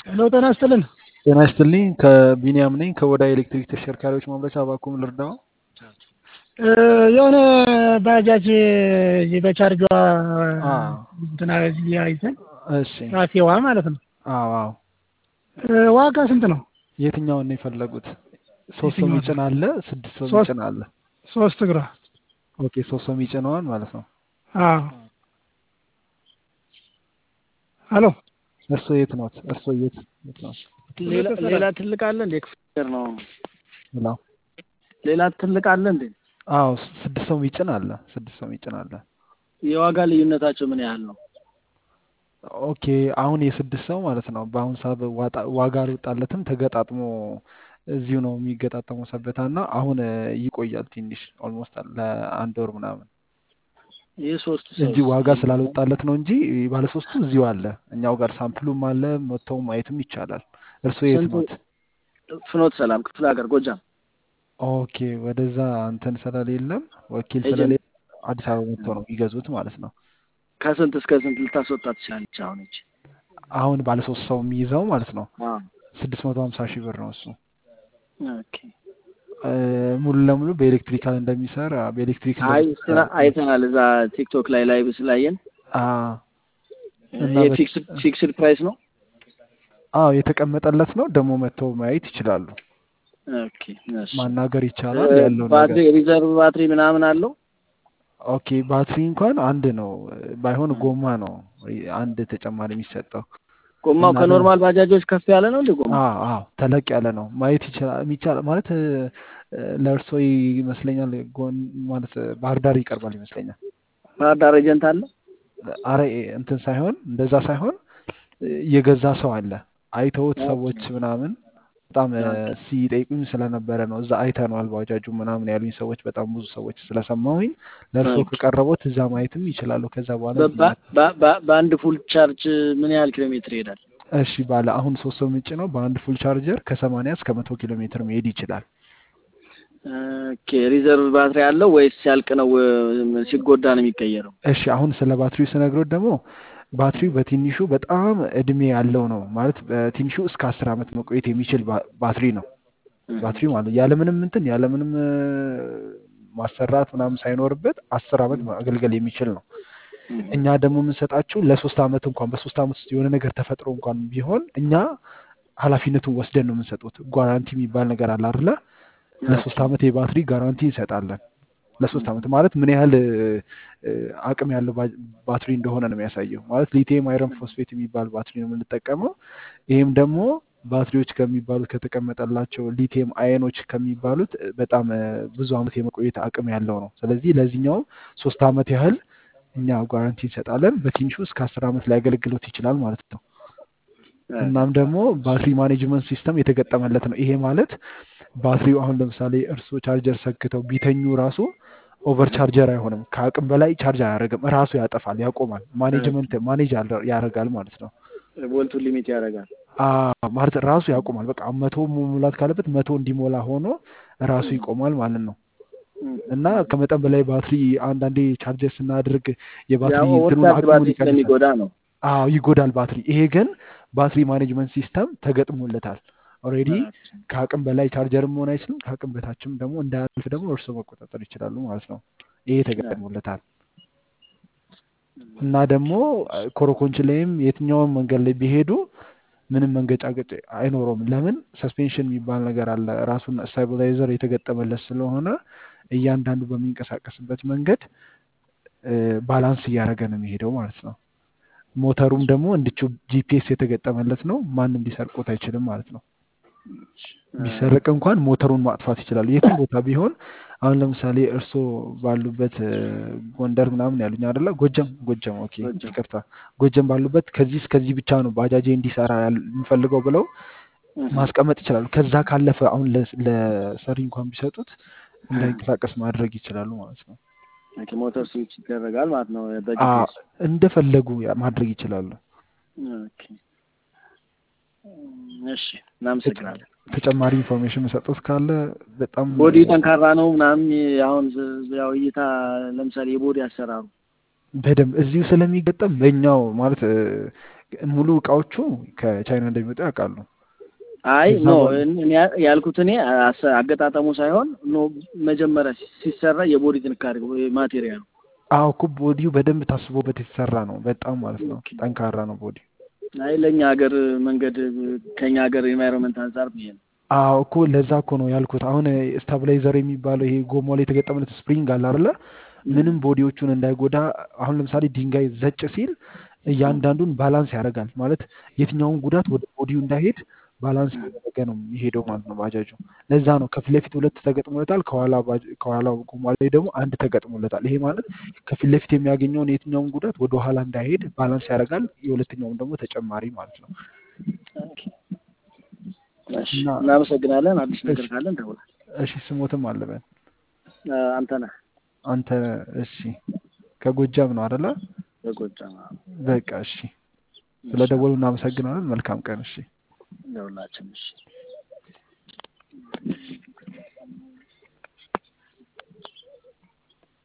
ሄሎ ጤና ይስጥልን። ጤና ይስጥልኝ። ከቢኒያም ነኝ ከወዳ ኤሌክትሪክ ተሽከርካሪዎች ማምረቻ እባክዎን ልርዳዎ? እ የሆነ ባጃጅ እዚህ በቻርጇ አ እንትና እዚህ አይተን እሺ። ራሴዋ ማለት ነው። አዎ አዎ። እ ዋጋ ስንት ነው? የትኛውን ነው የፈለጉት? ሶስት ሰው የትኛውን? የሚጭን አለ፣ ስድስት ሰው ሶስት የሚጭን አለ። ሶስት እግሯ። ኦኬ ሶስት ሰው የሚጭነዋል ማለት ነው። አዎ። ሄሎ እርስዎ የት ኖት? እርስዎ የት የት ኖት? ሌላ ሌላ ትልቅ አለ እንዴ? ክፍል ነው። ሄሎ ሌላ ትልቅ አለ እንዴ? አዎ ስድስት ሰው የሚጭን አለ። ስድስት ሰው የሚጭን አለ። የዋጋ ልዩነታቸው ምን ያህል ነው? ኦኬ አሁን የስድስት ሰው ማለት ነው። በአሁን ሰዓት ዋጣ- ዋጋ አልወጣለትም። ተገጣጥሞ እዚሁ ነው የሚገጣጠመው ሰበታ እና አሁን እ, ይቆያል ትንሽ ኦልሞስት ለአንድ ወር ምናምን ይህ ሶስቱ እንጂ ሰው ዋጋ ስላልወጣለት ነው እንጂ ባለሶስቱ እዚሁ አለ። እኛው ጋር ሳምፕሉም አለ መጥተው ማየትም ይቻላል። እርስዎ የት ስንቱ? ኖት? ፍኖት ሰላም ክፍለ ሀገር ጎጃም ኦኬ ወደዛ እንትን ስለሌለም ወኪል ኤጀንት ስለሌለ አዲስ አበባ መጥተው ነው የሚገዙት ማለት ነው። ከስንት እስከ ስንት ልታስወጣ ትችላለች? አሁን ይቺ አሁን ባለሶስት ሰው የሚይዘው ማለት ነው አዎ። ስድስት መቶ ሀምሳ ሺህ ብር ነው እሱ ኦኬ። እ፣ ሙሉ ለሙሉ በኤሌክትሪካል እንደሚሰራ በኤሌክትሪክ አይ እንደሚሰራ ስራ አይተናል እዛ ቲክቶክ ላይ ላይቭ ስላየን አ እና ይሄ በ- ፊክስድ ፊክስድ ፕራይስ ነው። አዎ የተቀመጠለት ነው። ደግሞ መጥተው ማየት ይችላሉ። ኦኬ እሺ። ማናገር ይቻላል እ፣ ያለው ባትሪ ነገር። ሪዘርቭ ባትሪ ምናምን አለው? ኦኬ ባትሪ እንኳን አንድ ነው፣ ባይሆን ጎማ ነው አንድ ተጨማሪ የሚሰጠው ጎማው እና ደግሞ ከኖርማል ባጃጆች ከፍ ያለ ነው እንዴ ጎማው? አዎ አዎ ተለቅ ያለ ነው። ማየት ይችላል የሚቻል ማለት እ፣ ለእርሶ ይመስለኛል ጎን ማለት እ፣ ባህር ዳር ይቀርባል ይመስለኛል። ባህር ዳር ኤጀንት አለ? አረ እ፣ እንትን ሳይሆን እንደዛ ሳይሆን እ፣ የገዛ ሰው አለ አይተውት ኦኬ ሰዎች ምናምን በጣም እ፣ ኦኬ ሲጠይቁኝ ስለነበረ ነው እዛ አይተነዋል ባጃጁ ምናምን ያሉኝ ሰዎች በጣም ብዙ ሰዎች ስለሰማሁኝ ለእርሶ ኦኬ። ከቀረቦት እዛ ማየትም ይችላሉ። ከዛ በኋላ በ- እዚህ በ- መጥ- በ- በ- በአንድ ፉል ቻርጅ ምን ያህል ኪሎ ሜትር ይሄዳል? እሺ ባለ አሁን ሶስት ሰው ምጭ ነው በአንድ ፉል ቻርጀር ከሰማንያ እስከ መቶ ኪሎ ሜትር መሄድ ይችላል። ኦኬ ሪዘርቭ ባትሪ አለው ወይስ ሲያልቅ ነው እ፣ ሲጎዳ ነው የሚቀየረው? እሺ አሁን ስለ ባትሪው ስነግሮት ደግሞ ባትሪው በትንሹ በጣም እድሜ ያለው ነው ማለት በትንሹ እስከ አስር ዓመት መቆየት የሚችል ባ- ባትሪ ነው። እህ፣ ባትሪ ማለት ያለምንም እንትን ያለምንም እ፣ ማሰራት ምናምን ሳይኖርበት አስር ዓመት ማገልገል የሚችል ነው። እህ፣ እኛ ደግሞ የምንሰጣችሁ ለሶስት ዓመት እንኳን በሶስት ዓመት ውስጥ የሆነ ነገር ተፈጥሮ እንኳን ቢሆን እኛ ኃላፊነቱን ወስደን ነው የምንሰጡት። ጓራንቲ የሚባል ነገር አለ አይደለ? ለሶስት ኦኬ ዓመት የባትሪ ጋራንቲ እንሰጣለን። ለሶስት ዓመት ማለት ምን ያህል እ፣ እ፣ አቅም ያለው ባ- ባትሪ እንደሆነ ነው የሚያሳየው። ማለት ሊቲየም አይረን ፎስፌት የሚባል ባትሪ ነው የምንጠቀመው። ይህም ደግሞ ባትሪዎች ከሚባሉት ከተቀመጠላቸው ሊቲየም አየኖች ከሚባሉት እ፣ በጣም እ፣ ብዙ ዓመት የመቆየት አቅም ያለው ነው። ስለዚህ ለዚህኛውም ሶስት ዓመት ያህል እኛ ጋራንቲ እንሰጣለን። በትንሹ እስከ አስር ዓመት ሊያገለግሎት ይችላል ማለት ነው። እናም ደግሞ ባትሪ ማኔጅመንት ሲስተም የተገጠመለት ነው። ይሄ ማለት ባትሪው አሁን ለምሳሌ እርስዎ ቻርጀር ሰክተው ቢተኙ ራሱ ኦቨር ቻርጀር አይሆንም። ከአቅም በላይ ቻርጅ አያደርግም። ራሱ ያጠፋል፣ ያቆማል። ማኔጅመንት ማኔጅ ያለ- ያደርጋል ማለት ነው። ቮልቱን ሊሚት ያደርጋል። አ ማለት ራሱ ያቆማል። በቃ መቶ መሙላት ካለበት መቶ እንዲሞላ ሆኖ ራሱ ይቆማል ማለት ነው። እህ፣ እና ከመጠን በላይ ባትሪ አንዳንዴ ቻርጀር ስናደርግ የባትሪ ያው እንትኑን ወጣት አቅሙን ባትሪ ይቀንሳል። ስለሚጎዳ ነው። አዎ ይጎዳል ባትሪ። ይሄ ግን ባትሪ ማኔጅመንት ሲስተም ተገጥሞለታል። ኦልሬዲ ኦኬ ከአቅም በላይ ቻርጀርም መሆን አይችልም። ከአቅም በታችም ደግሞ እንዳያልፍ ደግሞ እርስዎ መቆጣጠር ይችላሉ ማለት ነው። ይሄ ተገጥሞለታል እና ደግሞ አ፣ ኮረኮንች ላይም የትኛውም መንገድ ላይ ቢሄዱ ምንም መንገጫገጭ አይኖረውም። ለምን ሰስፔንሽን የሚባል ነገር አለ። ራሱን ስታቢላይዘር የተገጠመለት ስለሆነ እያንዳንዱ በሚንቀሳቀስበት መንገድ እ፣ ባላንስ እያደረገ ነው የሚሄደው ማለት ነው። ሞተሩም ደግሞ እንድቹ ጂፒኤስ የተገጠመለት ነው። ማንም ሊሰርቆት አይችልም ማለት ነው። ቢሰረቅ እንኳን ሞተሩን ማጥፋት ይችላሉ የትም ቦታ ቢሆን። አሁን ለምሳሌ እርስዎ ባሉበት እ፣ ጎንደር ምናምን ያሉኝ አይደለ? ጎጀም ጎጀም፣ ኦኬ ጎጃም ይቅርታ፣ ጎጀም ባሉበት ከዚህ እስከዚህ ብቻ ነው ባጃጄ እንዲሰራ ያል- የምፈልገው ብለው እህ፣ ማስቀመጥ ይችላሉ። ከዛ ካለፈ አሁን ለ- ለሰሪ እንኳን ቢሰጡት እንዳይንቀሳቀስ ማድረግ ይችላሉ ማለት ነው። ኦኬ ሞተር ስዊች ይደረጋል ማለት ነው አ በጂፒኤስ። እንደፈለጉ ያ- ማድረግ ይችላሉ። ኦኬ እሺ፣ እናመሰግናለን። ተጨማሪ ኢንፎርሜሽን መሰጠት ካለ በጣም ቦዲ ጠንካራ ነው ምናምን አሁን ዝ- ያው እይታ ለምሳሌ የቦዲ አሰራሩ በደንብ እዚሁ ስለሚገጠም በእኛው ማለት እ፣ ሙሉ እቃዎቹ ከቻይና እንደሚመጡ ያውቃሉ። አይ ከዛ ኖ በኋላ እኔ ያ- ያልኩት እኔ አሰ- አገጣጠሙ ሳይሆን ኖ መጀመሪያ ሲሰራ የቦዲ ጥንካሬ ማቴሪያል አዎ እኮ ቦዲው በደንብ ታስቦበት የተሰራ ነው። በጣም ማለት ነው ጠንካራ ነው ቦዲ። አይ ለእኛ ሀገር መንገድ ከኛ ሀገር ኤንቫይሮንመንት አንጻር ብዬ ነው። አዎ እኮ ለዛ እኮ ነው ያልኩት። አሁን ስታብላይዘር የሚባለው ይሄ ጎማ ላይ የተገጠመለት ስፕሪንግ አለ አይደለ? ምንም ቦዲዎቹን እንዳይጎዳ። አሁን ለምሳሌ ድንጋይ ዘጭ ሲል እያንዳንዱን ባላንስ ያደርጋል ማለት የትኛውን ጉዳት ወደ ቦዲው እንዳይሄድ ባላንስ ያደረገ ነው የሚሄደው ማለት ነው ባጃጁ። ለዛ ነው ከፊት ለፊት ሁለት ተገጥሞለታል፣ ከኋላ ባጅ- ከኋላ ጎማ ላይ ደግሞ አንድ ተገጥሞለታል። ይሄ ማለት ከፊት ለፊት የሚያገኘውን የትኛውን ጉዳት ወደ ኋላ እንዳይሄድ ባላንስ ያደርጋል። የሁለተኛውን ደግሞ ተጨማሪ ማለት ነው። ኦኬ። እሺ እና እናመሰግናለን። አዲስ ነገር እሺ ካለ እንደውላል። እሺ ስሞትም አለበን አንተ ነህ አንተ እሺ ከጎጃም ነው አይደለ? በጎጃም በቃ እሺ፣ እሺ ስለ ደወሉ እናመሰግናለን። መልካም ቀን። እሺ እንደውላችን እሺ